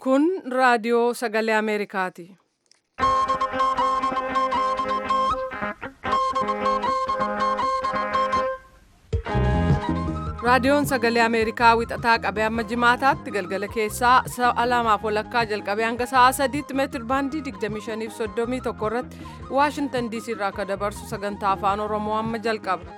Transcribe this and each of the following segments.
Kun raadiyoo sagalee Ameerikaati. Raadiyoon sagalee Ameerikaa wixataa qabee amma jimaataatti galgala keessaa sa'a lamaaf walakkaa jalqabee hanga sa'a sadiitti meetir baandii 25 fi 31 irratti Waashintan diisii irraa akka dabarsu sagantaa afaan Oromoo amma jalqaba.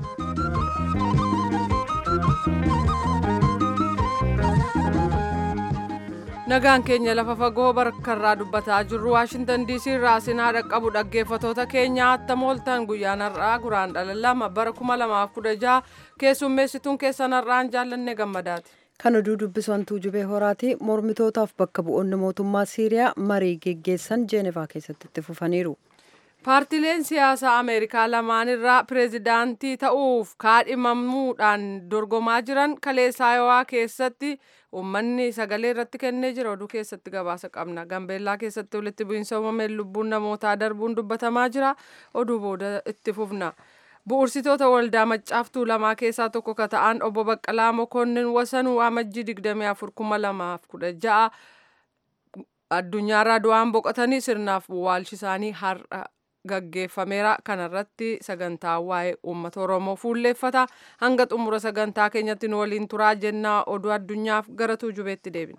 Nagaan keenya lafa fagoo bakkarraa dubbataa jirru Waashintan diisii irraa sinaa dhaqqabu dhaggeeffatoota keenya attam ooltan guyyaan har'aa guraandhala lama bara 2016 keessummeessituun keessan har'aan jaallanne gammadaati. Kan oduu dubbisantuu jubee horaati mormitootaaf bakka bu'oonni mootummaa Siiriyaa marii geggeessan Jeenevaa keessatti itti fufaniiru. Paartileen siyaasaa Ameerikaa lamaan irraa pireezidaantii ta'uuf kaadhimamuudhaan dorgomaa jiran kaleessa Ayowaa keessatti uummanni sagalee irratti kennee jira oduu keessatti gabaasa qabna. Gambeellaa keessatti walitti bu'iinsa uumameen lubbuun namootaa darbuun dubbatamaa jira oduu booda itti fufna. Bu'uursitoota waldaa maccaaftuu lamaa keessaa tokko ka ta'an obbo Baqqalaa Mokonnin Wasanuu Amajjii 24,2016 addunyaarraa du'aan boqotanii sirnaaf waalchi isaanii har'a gaggeeffameera kanarratti sagantaa waa'ee uummata oromoo fuulleeffata hanga xumura sagantaa keenyatti nu waliin turaa jennaa oduu addunyaaf gara tuujubeetti deebina.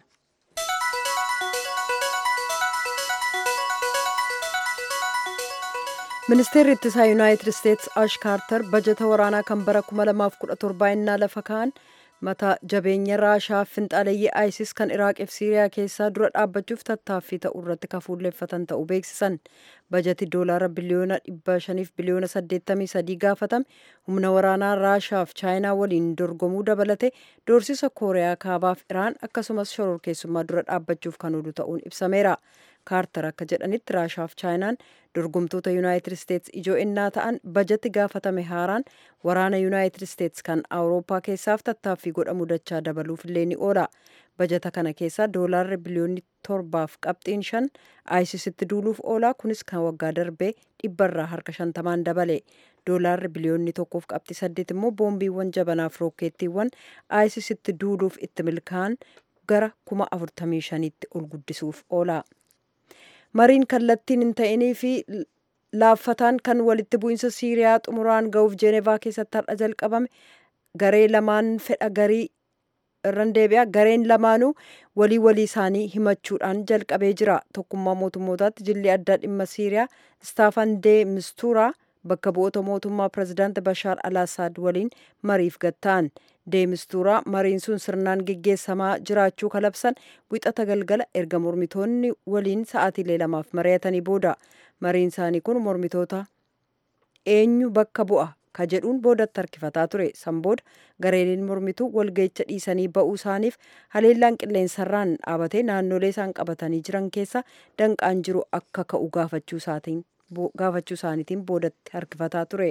Ministeerri ittisaa Yuunaayitid Isteetsi Ash Kaartar bajeta waraanaa kan bara 2017 innaa lafa kaa'an mata jabeenya raashaa finxaaleeyyii isis kan iraaqii fi siiriyaa keessaa dura dhaabbachuuf tattaaffii ta'uu irratti kafuulleeffatan ta'uu beeksisan bajeti doolaara biliyoona 500 biliyoona 83 gaafatame humna waraanaa raashaa fi chaayinaa waliin dorgomuu dabalate doorsisa kooriyaa kaabaaf iraan akkasumas shororkeessummaa dura dhaabbachuuf kan oolu ta'uun ibsameera kaartar akka jedhanitti raashaa fi chaayinaan dorgomtoota yuunaayitid isteetsi ijoo innaa ta'an bajeti gaafatame haaraan waraana yuunaayitid isteetsi kan awurooppaa keessaaf tattaaffii godhamu dachaa dabaluuf illee ni oola bajeta kana keessaa doolaarri biliyoonni torbaaf qabxiin shan aayisisitti duuluuf oola kunis kan waggaa darbee dhibbarraa harka shantamaan dabale doolaarri biliyoonni tokkoof qabxii saddeet immoo boombiiwwan jabanaaf rookeettiiwwan aayisisitti duuluuf itti milkaa'an gara kuma afurtamii shaniitti ol guddisuuf oola. mariin kallattiin hin ta'inii fi laaffataan kan walitti bu'iinsa siiriyaa xumuraan ga'uuf jeenevaa keessatti har'a jalqabame garee lamaan fedha garii irran deebi'a gareen lamaanuu walii walii isaanii himachuudhaan jalqabee jira tokkummaa mootummootaatti jilli addaa dhimma siiriyaa istaafan dee mistuuraa bakka bu'oota mootummaa pirezidaanti bashaar alaasaad waliin mariif gatta'an deemistuuraa mariin sun sirnaan geggeessamaa jiraachuu kalabsan wixata galgala erga mormitoonni waliin sa'aatiilee lamaaf mari'atanii booda mariin isaanii kun mormitoota eenyu bakka bu'a ka jedhuun boodatti harkifataa ture san booda gareeliin mormituu walga'icha dhiisanii ba'uu isaaniif haleellaan qilleensarraan dhaabatee naannolee isaan qabatanii jiran keessa danqaan jiru akka ka'u gaafachuu isaaniitiin boodatti harkifataa ture.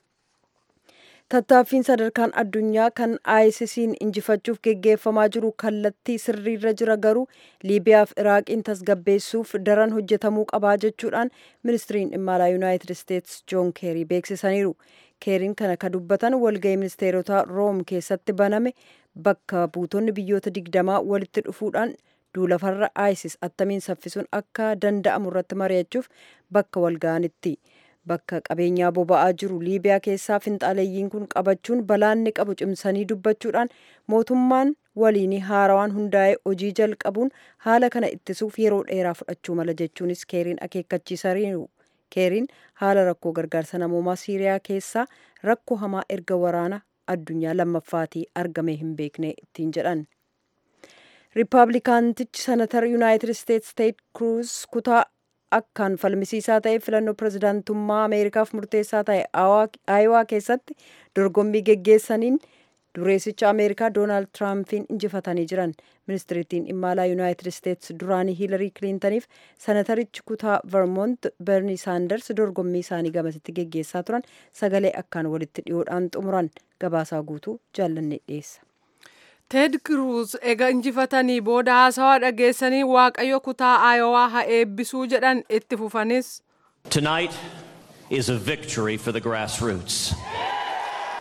tattaaffiin sadarkaan addunyaa kan aayisisiin injifachuuf geggeeffamaa jiru kallattii sirriirra jira garuu liibiyaaf iraaqiin tasgabbeessuuf daran hojjetamuu qabaa jechuudhaan ministiriin dhimma alaa yuunaayitid isteetsi joon keerii beeksisaniiru keeriin kana ka dubbatan walga'ii ministeerota room keessatti baname bakka buutonni biyyoota digdamaa walitti dhufuudhaan duulafarra aayisis attamiin saffisuun akka danda'amu irratti mari'achuuf bakka walga'anitti. bakka qabeenyaa boba'aa jiru liibiyaa keessaa finxaaleeyyiin kun qabachuun balaanni qabu cimsanii dubbachuudhaan mootummaan waliin haarawaan hundaa'e hojii jalqabuun haala kana ittisuuf yeroo dheeraa fudhachuu mala jechuunis keeriin akeekkachiisaniiru keeriin haala rakkoo gargaarsa namoomaa siiriyaa keessaa rakkoo hamaa erga waraana addunyaa lammaffaatii argamee hin beekne ittiin jedhan. riippaabilikaantichi senatar yuunaayitid isteetsi teed kruuz kutaa akkaan falmisiisaa ta'e filannoo pirezidaantummaa ameerikaaf murteessaa ta'e aayowaa keessatti dorgommii geggeessaniin dureessicha ameerikaa doonaald tiraampiin injifatanii jiran ministirittiin dhimma alaa yuunaayitid isteetsi duraanii hiilarii kiliintaniif senatarichi kutaa vermont berni saanders dorgommii isaanii gamasitti geggeessaa turan sagalee akkaan walitti dhiyoodhaan xumuran gabaasaa guutuu jaallanne dhiyeessa. Ted Cruz ega injifatanii booda haasawaa dhageessanii waaqayyo kutaa Ayowaa haa eebbisuu jedhan itti fufanis. Tonight is a victory for the grassroots.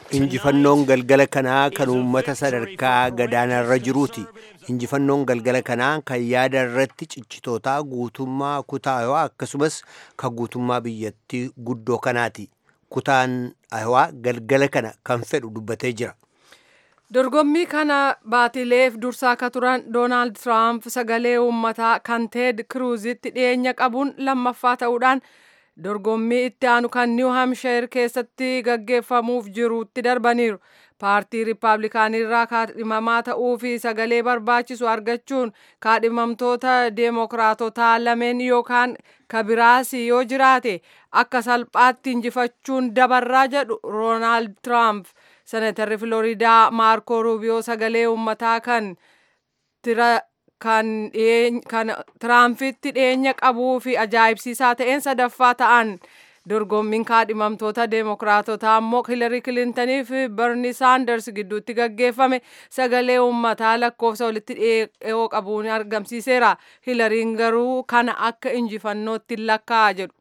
injifannoon galgala kanaa kan uummata sadarkaa gadaanarra jiruuti injifannoon galgala kanaa kan yaada irratti cichitootaa guutummaa kutaa ayawaa akkasumas kan guutummaa biyyattii guddoo kanaati kutaan ayawaa galgala kana kan fedhu dubbatee jira dorgommii kana baatileef dursaa akka turan doonaald tiraamp sagalee uummataa kan teed kiruuzitti dhiyeenya qabuun lammaffaa ta'uudhaan dorgommii itti aanu kan niw hamsheer keessatti gaggeeffamuuf jirutti darbaniiru paartii riippaabilikaanirraa kaadhimamaa ta'uu fi sagalee barbaachisu argachuun kaadhimamtoota deemokiraatotaa lameen yookaan kabiraasi yoo jiraate akka salphaatti injifachuun dabarraa jedhu roonaald tiraamp seneetarri filooriidaa maarkoo ruubiyoo sagalee uummataa kan kan tiraampitti dhiyeenya qabuu fi ajaa'ibsiisaa ta'een sadaffaa ta'an dorgommiin kaadhimamtoota deemokiraatotaa ammoo hilarii kilintanii fi berni saanders gidduutti gaggeeffame sagalee uummataa lakkoofsa walitti dhiyoo qabuun argamsiiseera hilariin garuu kana akka injifannootti lakkaa'a jedhu.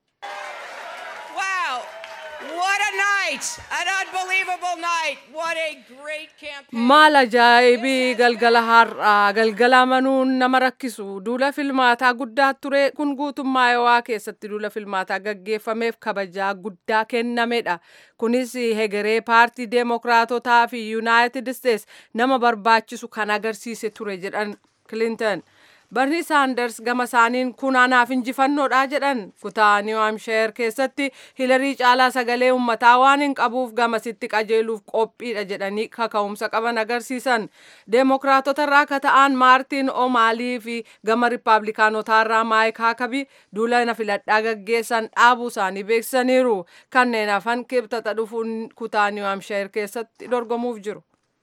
maal ajaa'ibii galgala har'aa galgala amanuun nama rakkisu duula filmaataa guddaa ture kun guutummaa ayawaa keessatti duula filmaataa gaggeeffameef kabajaa guddaa kennamedha kunis hegeree paartii deemokiraatotaa fi yuunaayitid isteets nama barbaachisu kan agarsiise ture jedhan kilinton barni saanders gama isaaniin kun anaaf injifannoodha jedhan kutaa niw hamsheer keessatti hilarii caalaa sagalee uummataa waan hin qabuuf gamasitti qajeeluuf qophiidha jedhanii kaka'umsa qaban agarsiisan deemokiraatota irraa akka ta'an maartiin omaalii fi gama riippaabilikaanotaa irraa maayik haakabii duula na filadhaa gaggeessan dhaabuu isaanii beeksisaniiru kanneen hafan kibxata dhufuun kutaa niw hamsheer keessatti dorgomuuf jiru.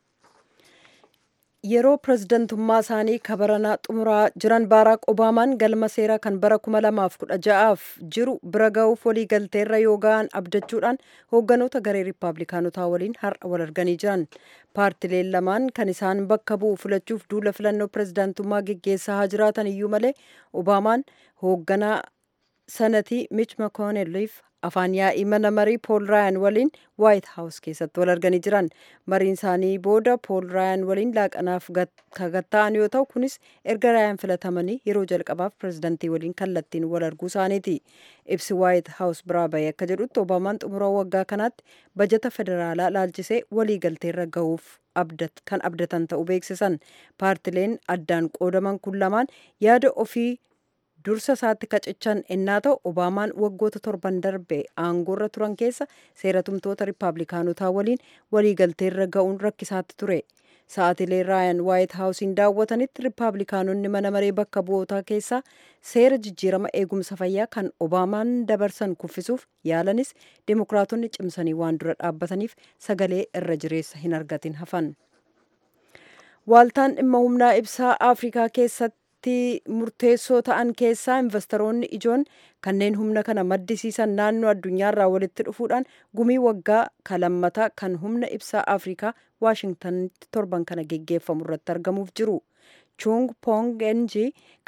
yeroo pirezidantummaa isaanii kabaranaa xumuraa jiran baaraak obaamaan galma seeraa kan bara 2016f jiru bira ga'uuf walii galteerra yoo ga'an abdachuudhaan hoogganoota garee riippaabilikaanotaa waliin har'a wal arganii jiran paartileen lamaan kan isaan bakka bu'u filachuuf duula filannoo pirezidantummaa geggeessaa haa jiraatan iyyuu malee obaamaan hoogganaa sanatii mich makoonelliif afaan yaa'ii mana marii pool raayan waliin waayit haawus keessatti wal arganii jiran mariin isaanii booda pool raayan waliin laaqanaaf kagatta'an yoo ta'u kunis erga raayan filatamanii yeroo jalqabaaf pirezidantii waliin kallattiin wal arguu isaaniiti ibsi waayit haawus biraa bahee akka jedhutti obaamaan xumura waggaa kanaatti bajata federaalaa laalchisee walii galteerra ga'uuf kan abdatan ta'uu beeksisan paartileen addaan qoodaman kun lamaan yaada ofii dursa isaatti kacichan ennaa ta'u obaamaan waggoota torban darbe aangoorra turan keessa seeratumtoota riippaabilikaanotaa waliin waliigalteerra ga'uun rakkisaatti ture sa'aatilee raayan waayit haawusiin daawwatanitti riippaabilikaanonni mana maree bakka bu'ootaa keessaa seera jijjiirama eegumsa fayyaa kan obaamaan dabarsan kuffisuuf yaalanis deemokiraatonni cimsanii waan dura dhaabbataniif sagalee irra jireessa hin argatin hafan waaltaan dhimma humnaa ibsaa afrikaa keessatti murteessoo ta'an keessaa investoroonni ijoon kanneen humna kana maddisiisan naannoo addunyaarraa walitti dhufuudhaan gumii waggaa kalammataa kan humna ibsaa afrikaa waashingtanitti torban kana geggeeffamu irratti argamuuf jiru chung pong ng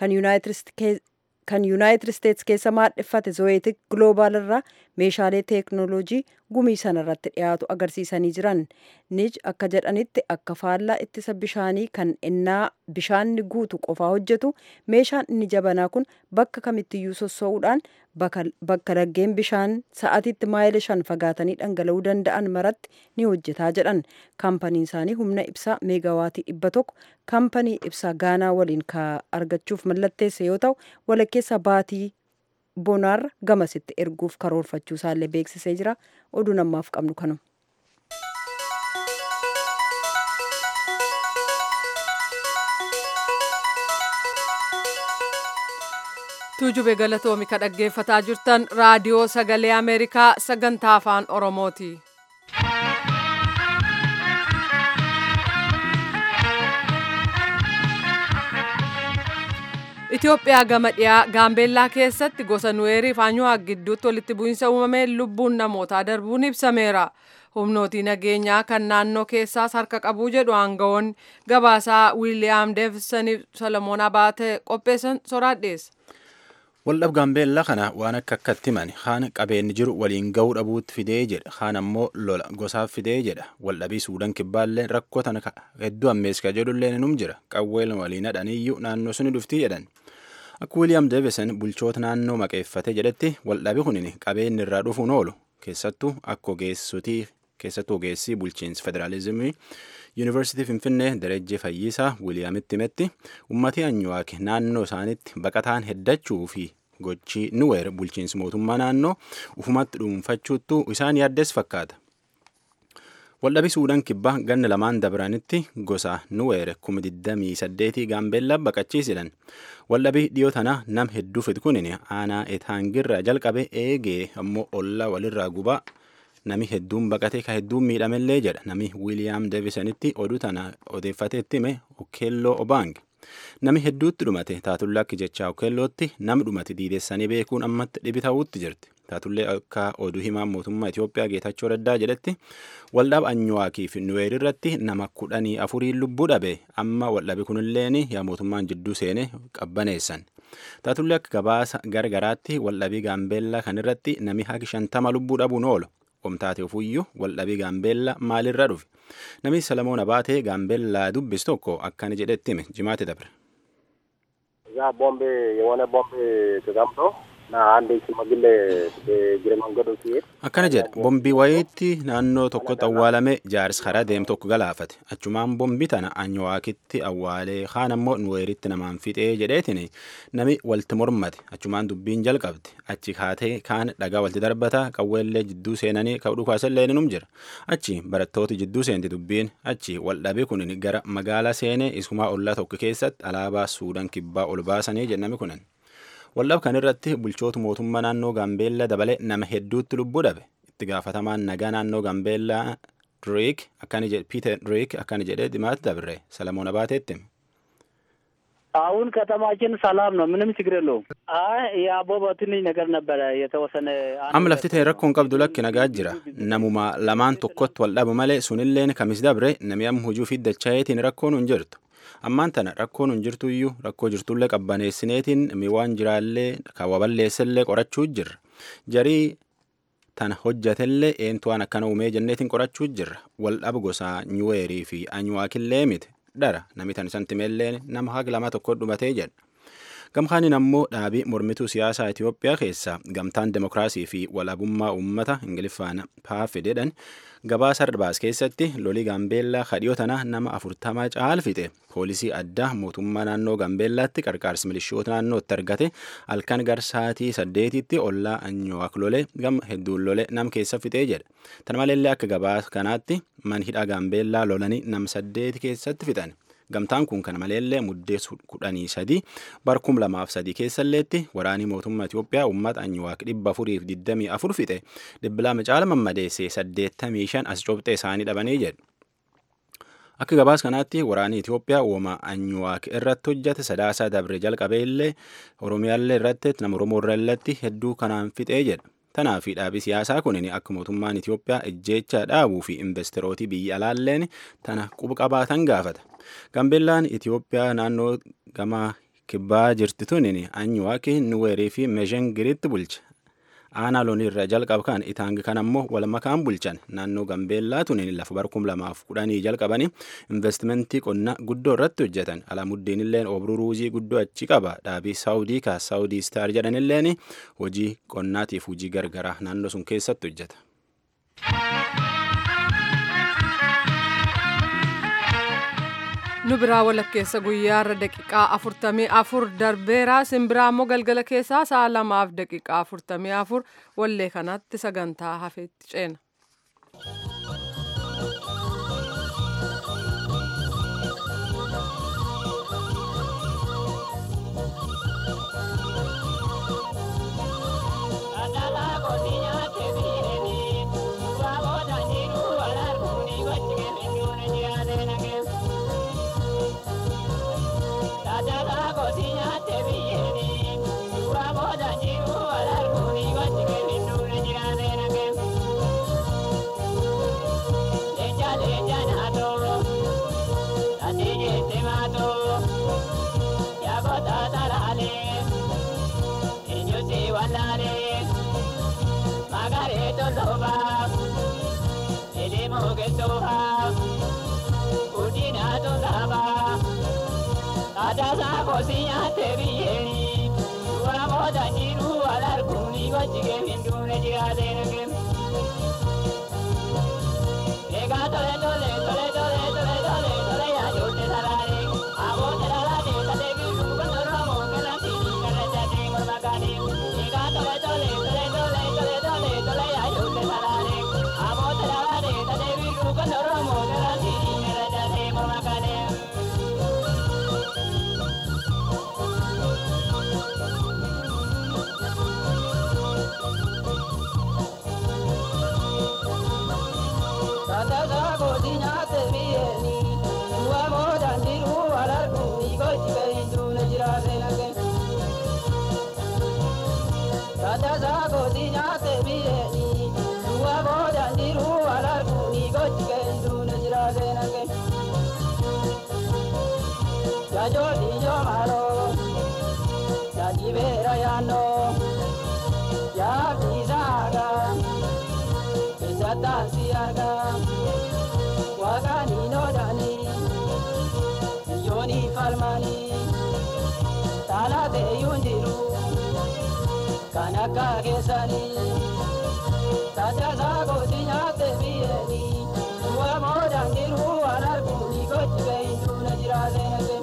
kan yuunaayitid isteets keessa maadheffate zoeetik gloobaal irraa meeshaalee teeknooloojii gumii sana irratti dhiyaatu agarsiisanii jiran nij akka jedhanitti akka faallaa ittisa bishaanii kan ennaa bishaanni guutu qofaa hojjetu meeshaan inni jabanaa kun bakka kamittiyyuu sossoo'uudhaan bakka laggeen bishaan sa'atiitti maayila shan fagaatanii dhangala'uu danda'an maratti ni hojjetaa jedhan kaampaniin isaanii humna ibsaa meegawaatii dhibba tokko kaampanii ibsaa gaanaa waliin ka argachuuf mallatteesse yoo ta'u walakkeessa baatii bonaarra gamasitti erguuf karoorfachuu isaallee beeksisee jira oduu namaaf qabnu kanuma. tuujube galatoomi ka dhaggeeffataa jirtan raadiyoo sagalee ameerikaa sagantaa afaan oromooti. Itoophiyaa gama dhiyaa gaambeellaa keessatti gosa nuweerii fi anyuwaa gidduutti walitti bu'iinsa uumameen lubbuun namootaa darbuun ibsameera. Humnootii nageenyaa kan naannoo keessaas harka qabuu jedhu aangawoonni gabaasaa Wiiliyaam Deevisanii Solomoon Abaate qopheessan soraadheessa. Waldhab gaambeellaa kana waan akka akkatti himani haan qabeenyi jiru waliin ga'uu dhabuutti fidee jedha haan ammoo lola gosaaf fidee jedha waldhabii suudaan kibbaallee rakkoo tana hedduu ammeeskaa jedhullee num jira qawween waliin hadhaniyyuu naannoo suni dhuftii jedhan. Akka Wiiliyaam Deevison bulchoota naannoo maqeeffate jedhetti waldhabii kunin qabeenyi irraa dhufuun oolu keessattuu akka ogeessotii keessattuu ogeessii bulchiinsa federaalizimii yuunivarsiitii finfinnee darajjee fayyisaa wiiliyaamitti himetti ummatii anyuwaak naannoo isaanitti baqataan heddachuu fi gochii nuweer bulchiinsi mootummaa naannoo ufumatti dhuunfachuuttu isaan yaaddes fakkaata. Waldhabii Suudaan kibbaa ganna lamaan dabranitti gosa nuweer kuma 28 gaambeellaa baqachiisan. Waldhabii dhiyoo tana nam hedduu fid kunin aanaa etaangirraa jalqabe eegee ammoo ollaa walirraa gubaa nami hedduun baqatee ka hedduun miidhamellee jedha nami wiiliyaam deevisanitti oduu tana odeeffateetti hime okeelloo obaang nami hedduutti dhumate taatullee akka jechaa okeellootti nam dhumate diidessanii beekuun ammatti dhibi ta'uutti jirti taatullee akka oduu himaan mootummaa Itoophiyaa Geetachoo Raddaa jedhetti waldhaba anyuwaakii fi nuweer irratti nama kudhanii afuriin lubbuu dhabe amma waldhabi kunilleen yaa mootummaan jidduu seene qabbaneessan. Taatullee akka gabaasa gargaraatti waldhabii gaambeellaa kanirratti nami haqi shantama lubbuu dhabuun oolu. Omtaate ofuyyuu waldhabii gaambeellaa maalirra dhufe namni Salamoon Abaatee gaambeellaa dubbis tokko akkana jedhetti hime jimaate dabre. እዛ ቦምብ የሆነ ቦምብ ተቀምጦ እና አንድ ሽማግሌ እግረ መንገዱ ሲሄድ akkana jedha bombii wayiitti naannoo tokkotti awwaalame jaarsi karaa deemu tokko galaafate achumaan bombii tana anyawaakitti awwaalee kaan ammoo nuweeritti namaan fixee jedheetin nami walti mormate achumaan dubbiin jalqabde achi kaatee kaan dhagaa walti darbata qawweellee jidduu seenanii ka dhukaasallee num jira achi barattooti jidduu seenti dubbiin achi waldhabii kun gara magaalaa seenee isumaa ollaa tokko keessatti alaabaa suudaan kibbaa ol baasanii jedhame kunan. Waldhab kan irratti bulchoota mootummaa naannoo Gaambeellaa dabalee nama hedduutti lubbuu dhabe. Itti gaafatamaan nagaa naannoo Gaambeellaa Riik akkani jedhe Piiter Riik akkani jedhee dhimaatti dabre Salamoon Abaateetti. አሁን ከተማችን ሰላም ነው። ምንም ችግር የለውም። አይ የአቦባ ትንሽ ነገር ነበረ የተወሰነ Amma lafti ta'e rakkoon qabdu lakki nagaa jira. Namuma lamaan tokkotti wal dhabu malee sunilleen kamis dabre nami amma hujuu fi dachaa'eetiin rakkoon hin jirtu. Ammaan tana rakkoon hin jirtu iyyuu rakkoo jirtullee qabbaneessineetiin mi waan jiraallee kaawwa balleessellee qorachuu jirra. Jarii tana hojjatellee eentu waan akkana uumee jenneetiin qorachuu jirra. Wal dhabu gosaa nyuweerii fi anyuwaakillee miti. Dhara nami tan santimeelleen nama haga lama tokko dhumatee jedha. Gamkaanin ammoo dhaabii mormituu siyaasaa Itoophiyaa keessaa gamtaan demokiraasii fi walabummaa uummata Ingiliffaan paafi jedhan gabaasa darbaas keessatti lolii gaambeellaa kadhiyoo tana nama afurtamaa caal fixe poolisii addaa mootummaa naannoo gaambeellaatti qarqaarsi milishoota naannootti argate halkan garsaatii saddeetitti ollaa anyuwaak lole gama hedduun lole nam keessa fixee jedha. Tana maleellee akka gabaasa kanaatti man hidhaa gaambeellaa lolanii nam saddeeti keessatti fixan. Gamtaan kun kana maleellee muddee kudhanii sadii bar kum lamaaf sadii keessalleetti waraanii mootummaa Itoophiyaa uummata anyuwaaq dhibba afuriif digdamii afur fixe dhibba lama caala mammadeessee saddeettamii shan as cobxee isaanii dhabanii jedhu. Akka gabaas kanaatti waraanii Itoophiyaa uuma anyuwaaq irratti hojjate sadaasaa dabre jalqabee illee Oromiyaallee irratti nama Oromoo irratti hedduu kanaan fixee jedha. Tanaa fi dhaabii siyaasaa kunin akka mootummaan Itoophiyaa ejjeechaa dhaabuu fi investirootii biyya alaalleen tana quba qabaatan gaafata. Gaambeellaan Itoophiyaa naannoo gama kibbaa jirti tunin anyuwaaki nuweerii fi meeshengiritti bulcha. Aanaa loonii irra jalqaba kan itaang kan ammoo wal makaan bulchan naannoo Gaambeellaa tunin lafa bar kum lamaaf kudhanii jalqabanii investimentii qonna guddoo irratti hojjetan alamuddin illeen obruu ruuzii guddoo achi qaba dhaabii saawudii ka saawudii istaar jedhan illeen hojii qonnaatiif hojii gargaraa naannoo sun keessatti hojjeta. nu biraa walakkeessa guyyaarra daqiiqaa afurtamii afur darbeera simbiraa immoo galgala keessaa sa'a lamaaf daqiiqaa afurtamii afur wallee kanatti sagantaa hafeetti ceena. Thank you. Aloha, Udina Tolaba, Adasa Kosia Tebieni, Uramoda Niru Alarkuni, Vachige Hindune Jiadenagim. Ega tole tole tole tole tole tole tole ya jote sarare, abo terara de tade biru kandoro mo kala tini kala jate mormagani. Ega tole tole tole tole tole tole tole ya jote sarare, abo terara de tade biru kandoro mo kala tini kala jate mormagani. Tata sa ko dinya te bieni, ua mo dandiru alar kuni ko chike hindu ne jira se lage. Tata sa ko dinya te bieni, ua mo dandiru alar kuni ko chike hindu ne jira se lage. Ya jo di jo maro, ya jibera ya no, ya bisaga. Satan siaga Wagani no dani Yoni falmani Tala de yundiru Kanaka kesani Tata sago tinya te bieni Ua mo dangiru alar kuni kochibe indu na jirase nage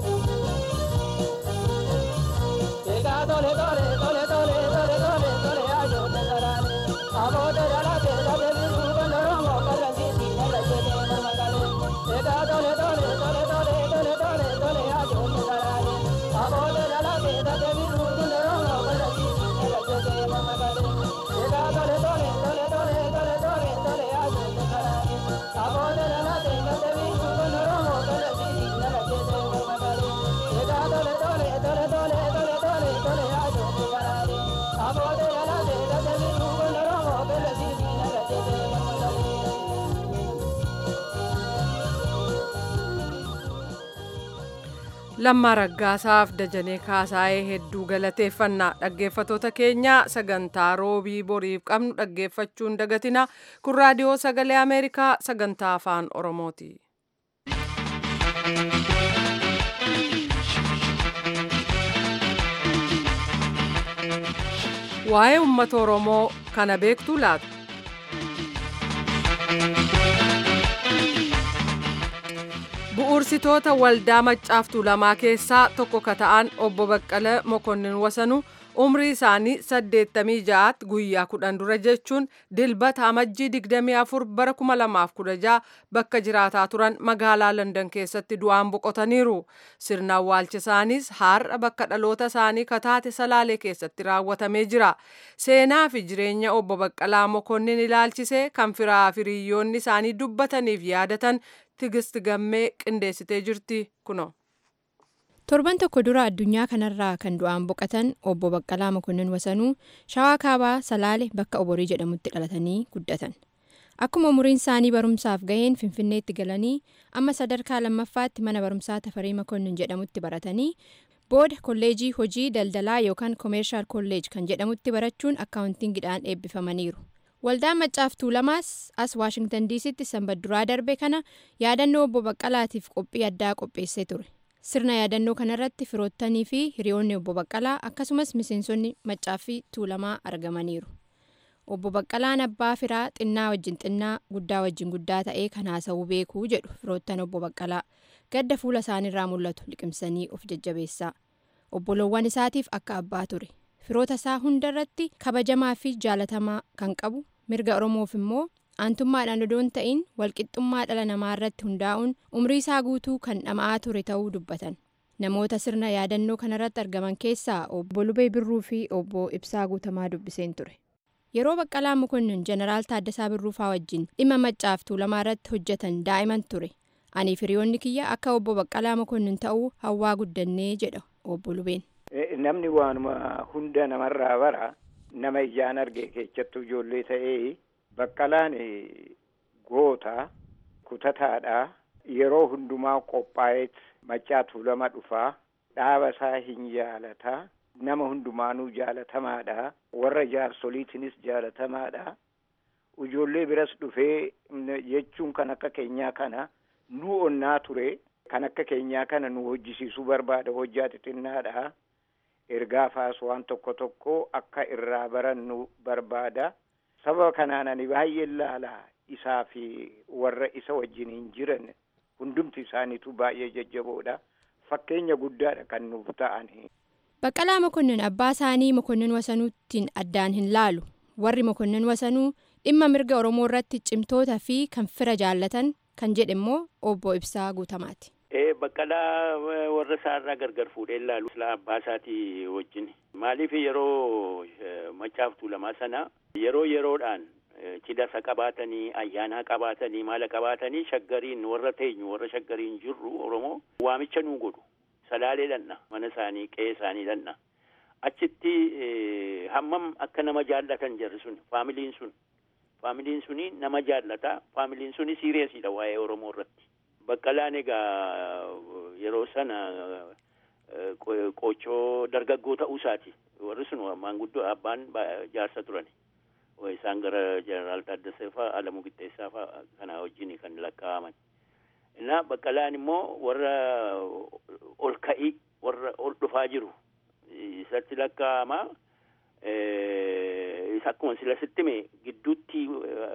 Ega tole tole tole tole tole tole tole ayo te sarane Abo te jala te jale biru kandoro mo karanti tine raje te marmagale Ega tole tole tole tole tole tole tole ayo te sarane Abo te jala te jale biru kandoro mo karanti tine raje te marmagale Ega tole tole tole tole tole tole tole ayo te sarane Abo te jala te jale biru kandoro mo karanti tine raje te marmagale Ega tole tole tole tole tole tole tole ayo te sarane Abo te jala te jale biru kandoro mo karanti tine raje te marmagale Lammaa Raggaasaaf Dajanee Kaasaayee hedduu galateeffannaa dhaggeeffatoota keenya sagantaa roobii boriif qabnu dhaggeeffachuun dagatina kun raadiyoo sagalee Ameerikaa sagantaa afaan Oromooti. Waa'ee uummata Oromoo kana beektuu laata? Bu'uursitoota waldaa maccaaftuu lamaa keessaa tokko ka ta'an obbo Baqqala Mokonnin Wasanuu umrii isaanii 86 guyyaa kudhan dura jechuun dilbata amajjii 24 bara 2016 bakka jiraataa turan magaalaa London keessatti du'aan boqotaniiru. Sirna awwaalcha isaaniis har'a bakka dhaloota isaanii kataate salaalee keessatti raawwatamee jira. Seenaa fi jireenya obbo Baqqalaa Mokonnin ilaalchisee kan firaa fi hiriyoonni isaanii dubbataniif yaadatan Tigist Gammee qindeessitee jirti kuno. torban tokko dura addunyaa kanarraa kan du'aan boqotan obbo Baqqalaa Mokonnin Wasanuu shawaa kaabaa Salaale bakka Oborii jedhamutti dhalatanii guddatan. Akkuma umuriin isaanii barumsaaf gaheen Finfinneetti galanii amma sadarkaa lammaffaatti mana barumsaa Tafarii Mokonnin jedhamutti baratanii booda kolleejii hojii daldalaa yookaan koomeershaal kolleej kan jedhamutti barachuun akkaawuntiingidhaan eebbifamaniiru. Waldaan maccaaftuu lamaas as Waashingtan diisitti sanbadduraa darbe kana yaadannoo obbo Baqqalaatiif qophii addaa qopheessee ture. Sirna yaadannoo kanarratti firoottanii fi hiriyoonni obbo Baqqalaa akkasumas miseensonni maccaaffii tuulamaa argamaniiru. Obbo Baqqalaan abbaa firaa xinnaa wajjin xinnaa guddaa wajjin guddaa ta'ee kan haasa'uu beekuu jedhu firoottan obbo Baqqalaa gadda fuula isaaniirraa mul'atu liqimsanii of jajjabeessaa. Obboloowwan isaatiif akka abbaa ture. Firoota isaa hundarratti kabajamaa fi jaalatamaa kan qabu mirga Oromoof immoo aantummaadhaan odoon ta'in walqixxummaa dhala namaa irratti hundaa'uun umrii isaa guutuu kan dhama'aa ture ta'uu dubbatan. Namoota sirna yaadannoo kanarratti argaman keessaa obbo Lubee Birruu fi obbo Ibsaa Guutamaa dubbiseen ture. Yeroo Baqqalaa Mokonnin Jeneraal Taaddasaa Birruufaa wajjin dhimma maccaaftuu lamaa irratti hojjetan daa'iman ture. Aniif hiriyoonni kiyya akka obbo Baqqalaa Mokonnin ta'uu hawwaa guddannee jedha obbo Lubeen. Namni waanuma hunda namarraa bara nama ijaan arge keessattuu ijoollee ta'ee baqqalaan goota kutataadha yeroo hundumaa qophaa'eet maccaaftuu lama dhufaa dhaaba isaa hin jaalataa nama hundumaanuu jaalatamaadha warra jaarsoliitinis jaalatamaadha ijoollee biras dhufee jechuun kan akka keenyaa kana nu onnaa ture kan akka keenyaa kana nu hojjisiisuu barbaada hojjaa xixinnaadha ergaa faas waan tokko tokko akka irraa barannu barbaada sababa kanaan ani baay'ee laala isaa fi warra isa wajjiniin jiran hundumti isaaniitu baay'ee jajjaboodha fakkeenya guddaadha kan nuuf ta'ani. Baqqalaa Mokonnin abbaa isaanii Mokonnin Wasanuuttiin addaan hin laalu warri Mokonnin Wasanuu dhimma mirga Oromoo irratti cimtoota fi kan fira jaallatan kan jedhe immoo obbo Ibsaa Guutamaati. Baqqalaa warra isaarraa gargar fuudhee ilaalu silaa abbaa isaatii wajjin maaliif yeroo macaaftuu lamaa sana yeroo yeroodhaan cidhasa qabaatanii ayyaanaa qabaatanii maala qabaatanii shaggariin warra teenyu warra shaggariin jirru Oromoo waamicha nuu godhu salaalee dhanna mana isaanii qe'ee isaanii dhanna achitti hammam akka nama jaallatan jarri sun faamiliin sun faamiliin suni nama jaallata faamiliin suni siiriyeesiidha waa'ee Oromoo irratti. Baqqalaan egaa yeroo sana qochoo dargaggoo ta'uu isaati. Warri sun maanguddoo abbaan jaarsa turani. Isaan gara jeneraal Taaddasee fa'aa Alamuu Qixxeessaa fa'aa kana wajjin kan lakkaa'aman. Innaa baqqalaan immoo warra ol ka'ii warra ol dhufaa jiru isatti lakkaa'ama. Isa akkuma sila sittime gidduutti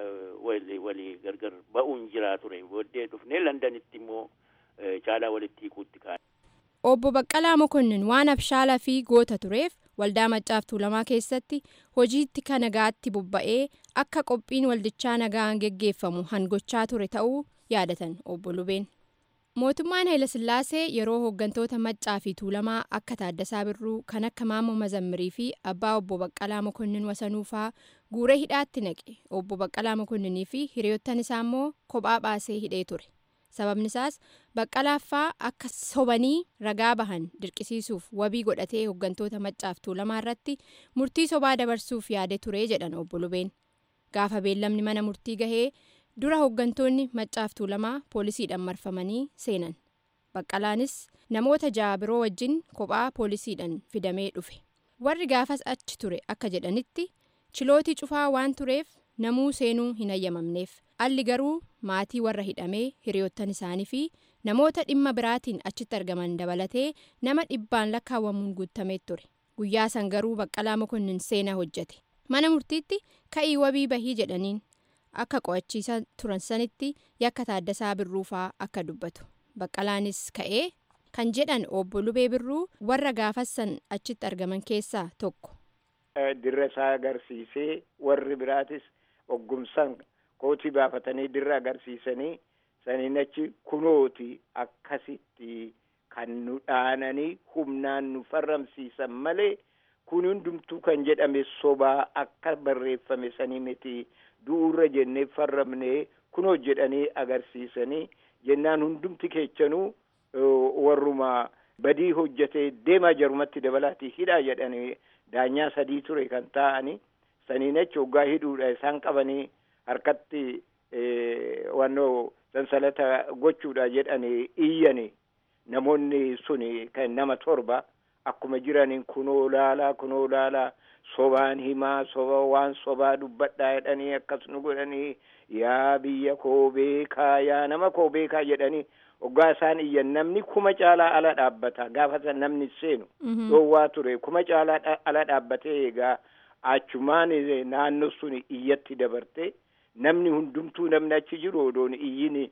walii gargar ba'uun jiraa ture. Booddee dhufnee Londanitti immoo caalaa walitti hiikuutti kaa'e. Obbo Baqqalaa Mokonnin waan abshaalaa fi goota tureef waldaa maccaaftuu lamaa keessatti hojiitti kan nagaatti bobba'ee akka qophiin waldichaa nagaan geggeeffamu hangochaa ture ta'uu yaadatan obbo Lubeen. Mootummaan Hayilasillaasee yeroo hooggantoota maccaa fi tuulamaa akka Taaddasaa Birruu kan akka Maammoo Mazammirii fi abbaa obbo Baqqalaa Mokonnin Wasanuufaa guuree hidhaatti naqe obbo Baqqalaa Mokonninii fi hiriyoottan isaa immoo kophaa baasee hidhee ture. Sababni isaas Baqqalaaffaa akka sobanii ragaa bahan dirqisiisuuf wabii godhatee hooggantoota maccaaf tuulamaa irratti murtii sobaa dabarsuuf yaade ture jedhan obbo Lubeen. Gaafa beellamni mana murtii gahee dura hooggantoonni maccaaf tuulamaa poolisiidhaan marfamanii seenan. Baqqalaanis namoota ja'a biroo wajjin kophaa poolisiidhaan fidamee dhufe. Warri gaafas achi ture akka jedhanitti chilootii cufaa waan tureef namuu seenuu hin hayyamamneef. Alli garuu maatii warra hidhamee hiriyoottan isaanii fi namoota dhimma biraatiin achitti argaman dabalatee nama dhibbaan lakkaawwamuun guutamee ture. Guyyaa san garuu Baqqalaa Mokonnin seenaa hojjete. Mana murtiitti ka'ii wabii bahii jedhaniin akka qo'achiisaa turan sanitti yakka Taaddasaa Birruufaa akka dubbatu. Baqqalaanis ka'ee kan jedhan obbo Lubee Birruu warra gaafassan achitti argaman keessaa tokko. Dirra isaa agarsiisee warri biraatis oggumsan kootii baafatanii dirra agarsiisanii saniin achi kunooti akkasitti kan nu dhaananii humnaan nu farramsiisan malee kun hundumtuu kan jedhame sobaa akka barreeffame sanii miti du'urra jennee farramnee kunoo jedhanii agarsiisanii jennaan hundumti keechanuu warruma badii hojjetee deemaa jarumatti dabalaatii hidhaa jedhanii daanyaa sadii ture kan ta'anii saniin achi hoggaa hidhuudha isaan qabanii harkatti wannoo sansalata gochuudha jedhanii iyyani namoonni suni kan nama torba akkuma jiraniin kunoo laalaa kunoo laalaa sobaan himaa soba waan sobaa dubbadhaa jedhanii akkas nu godhanii yaa biyya koo beekaa yaa nama koo beekaa jedhanii hoggaa isaan iyyan namni kuma caalaa ala dhaabbata gaafa san namni seenu dhoowwaa ture kuma caalaa ala dhaabbatee egaa achumaan naannoo sun iyyatti dabarte namni hundumtuu namni achi jiru odoon iyyin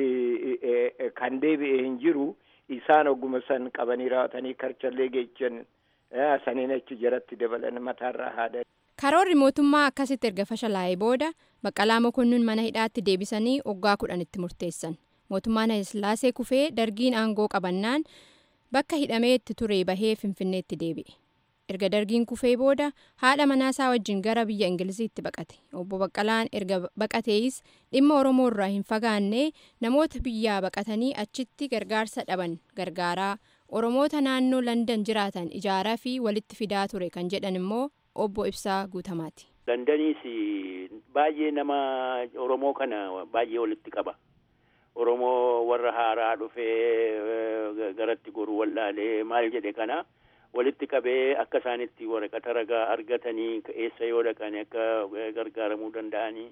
kan deebi'e hin jiru isaan ogguma san qabanii raawwatanii karchallee geechan saniin achi jaratti dabalan mataarraa haadha. Karoorri mootummaa akkasitti erga fashalaa'ee booda Baqqalaa Mokonnin mana hidhaatti deebisanii waggaa kudhanitti murteessan. Mootummaan Hayilasillaasee kufee dargiin aangoo qabannaan bakka hidhamee itti ture bahee Finfinneetti deebi'e. erga dargiin kufee booda haadha manaasaa wajjin gara biyya ingiliziitti baqate obbo baqqalaan erga baqatees dhimma oromoo irraa hin fagaanne namoota biyyaa baqatanii achitti gargaarsa dhaban gargaaraa oromoota naannoo landan jiraatan ijaaraa fi walitti fidaa ture kan jedhan immoo obbo ibsaa guutamaati. landaniis baay'ee nama oromoo kana baay'ee walitti qaba. oromoo warra haaraa dhufee garatti goruu wallaalee maal jedhe kana. walitti qabee akka isaanitti waraqata ragaa argatanii eessa yoo dhaqan akka gargaaramuu danda'anii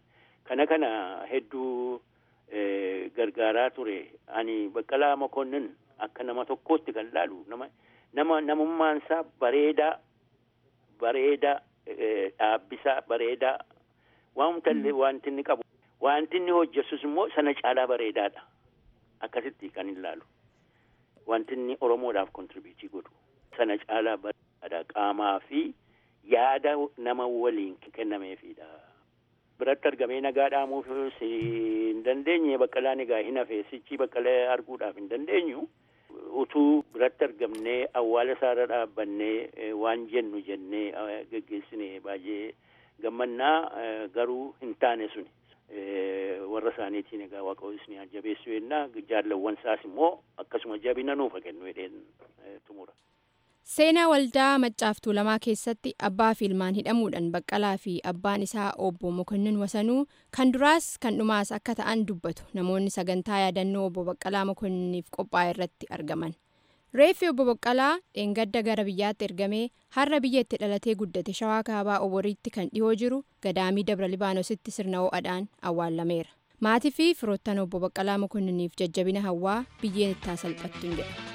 kana kana hedduu gargaaraa ture ani baqqalaa mokonnin akka nama tokkootti kan laalu nama nama namummaansaa bareedaa bareedaa dhaabbisaa bareedaa waanta illee wanti inni qabu wanti inni hojjetus immoo sana caalaa bareedaadha akkasitti kan hin laalu wanti inni oromoodhaaf kontribiitii godhu sana caalaa bareedaadha qaamaa fi yaada nama waliin kennameefidha. biratti argamee nagaa dhaamuuf hin dandeenye baqqalaan egaa hin hafe sichi baqqalee arguudhaaf hin dandeenyu utuu biratti argamnee awwaala isaarra dhaabbannee waan jennu jennee geggeessine baay'ee gammannaa garuu hin taane suni warra isaaniitiin egaa waaqayyoon ni jabeessu yennaa jaallawwan isaas immoo akkasuma jabina nuuf kennu jedheen tumura. Seenaa waldaa maccaaftuu lamaa keessatti abbaa fi ilmaan hidhamuudhaan baqqalaa fi abbaan isaa obbo Mokonnin Wasanuu kan duraas kan dhumaas akka ta'an dubbatu namoonni sagantaa yaadannoo obbo Baqqalaa Mokonniniif qophaa'e irratti argaman. Reeffi obbo Baqqalaa dheengadda gara biyyaatti ergamee har'a biyya itti dhalatee guddate shawaa kaabaa oboriitti kan dhihoo jiru gadaamii dabra libaanositti sirna ho'aadhaan awwaalameera. Maatii fi firoottan obbo Baqqalaa Mokonniniif jajjabina hawwaa biyyeen itti salphattu hin jedhu.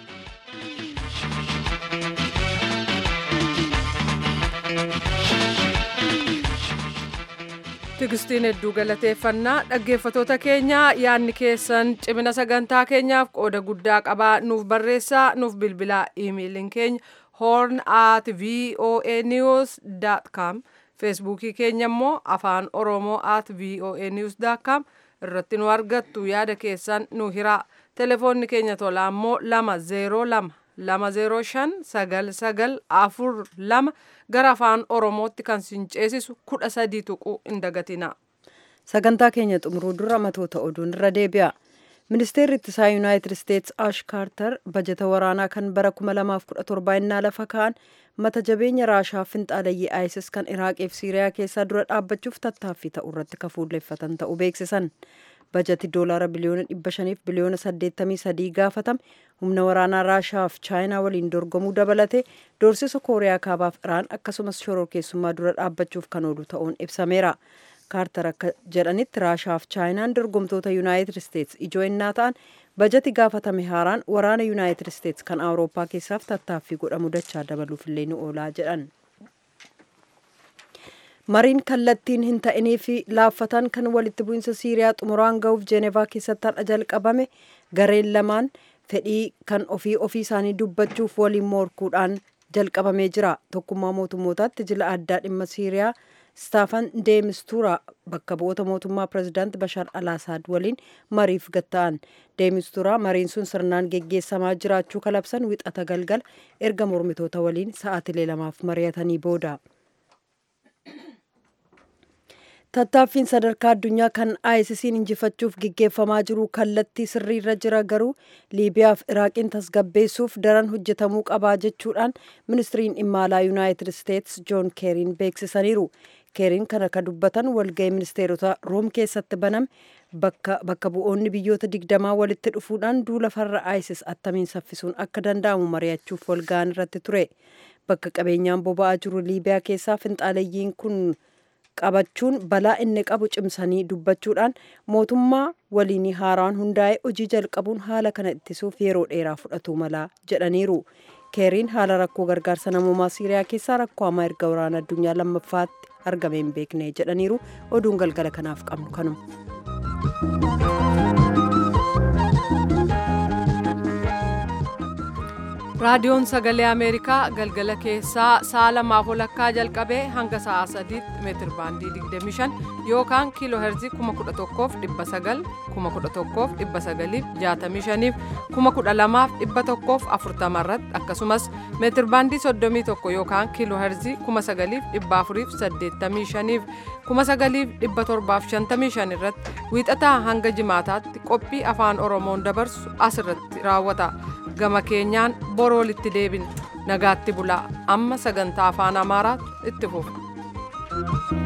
Tigistiin hedduu galateeffannaa dhaggeeffatoota keenya yaadni keessan cimina sagantaa keenyaaf qooda guddaa qabaa nuuf barreessaa nuuf bilbilaa iimeeliin keenya horn at voa news com feesbuukii keenya immoo afaan oromoo at voa news com irratti nu argattu yaada keessan nu hiraa telefoonni keenya tolaa immoo lama zeeroo lama lama zeeroo shan sagal sagal afur lama gara afaan oromootti kan sin ceesisu kudha sadii tuquu hin dagatina. sagantaa keenya xumuruu dura matoota oduun irra deebi'a. ministeerri ittisaa yuunaayitid isteetsi ash kaartar bajeta waraanaa kan bara 2017 innaa lafa ka'an mata jabeenya raashaa finxaalayyii isis kan iraaqiif siiriyaa keessaa dura dhaabbachuuf tattaaffii ta'u irratti kafuulleeffatan ta'uu beeksisan. bajeti doolaara biliyoona 500 biliyoona 83 gaafatame humna waraanaa raashaaf chaayinaa waliin dorgomuu dabalate doorsisa kooriyaa kaabaaf iraan akkasumas shororkeessummaa dura dhaabbachuuf kan oolu ta'uun ibsameera. kaartar akka jedhanitti raashaaf chaayinaan dorgomtoota yuunaayitid isteetsi ijoo innaa ta'an bajeti gaafatame haaraan waraana yuunaayitid isteetsi kan awurooppaa keessaaf tattaaffii godhamu dachaa dabaluuf illee ni oolaa jedhan. mariin kallattiin hin ta'inii fi laaffatan kan walitti bu'insa siiriyaa xumuraan ga'uuf jeenevaa keessatti har'a jalqabame gareen lamaan fedhii kan ofii ofii isaanii dubbachuuf waliin morkuudhaan jalqabamee jira tokkummaa mootummootaatti jila addaa dhimma siiriyaa staafan deemistuura bakka bu'oota mootummaa pirezidaanti bashar alaasaad waliin mariif gatta'an deemistuura mariin sun sirnaan geggeessamaa jiraachuu kalabsan wixata galgala erga mormitoota waliin sa'aatilee lamaaf mari'atanii booda. tattaaffiin sadarkaa addunyaa kan ISIS'n injifachuuf gaggeeffamaa jiru kallattii sirriirra jira garuu liibiyaaf iraaqiin tasgabbeessuuf daran hojjetamuu qabaa jechuudhaan ministiriin dhimma alaa yuunaayitid isteetsi joon keeriin beeksisaniiru keeriin kana ka dubbatan walga'ii ministeerota room keessatti baname bakka bu'oonni biyyoota digdamaa walitti dhufuudhaan duula farra ISIS attamiin saffisuun akka danda'amu mari'achuuf walga'an irratti ture bakka qabeenyaan boba'aa jiru liibiyaa keessaa finxaalayyiin kun qabachuun balaa inni qabu cimsanii dubbachuudhaan mootummaa waliin haaraan hundaa'e hojii jalqabuun haala kana ittisuuf yeroo dheeraa fudhatu mala jedhaniiru. keeriin haala rakkoo gargaarsa namoomaa siiriyaa keessaa rakkoo hamaa erga waraana addunyaa lammaffaatti argame hin beekne jedhaniiru oduun galgala kanaaf qabnu kanuma. raadiyoon sagalee ameerikaa galgala keessaa sa'a lamaaf walakkaa jalqabee hanga sa'a sadiitti meetir baandii 25 yookaan kiiloo herzii 11,900 11,965 12,140 irratti akkasumas meetir baandii 31 yookaan kiiloo herzii 9,485 9,755 irratti wiixataa hanga jimaataatti qophii afaan oromoon dabarsu asirratti raawwata. gama keenyaan boroo walitti deebina nagaatti bulaa amma sagantaa afaan amaaraatti itti fufa.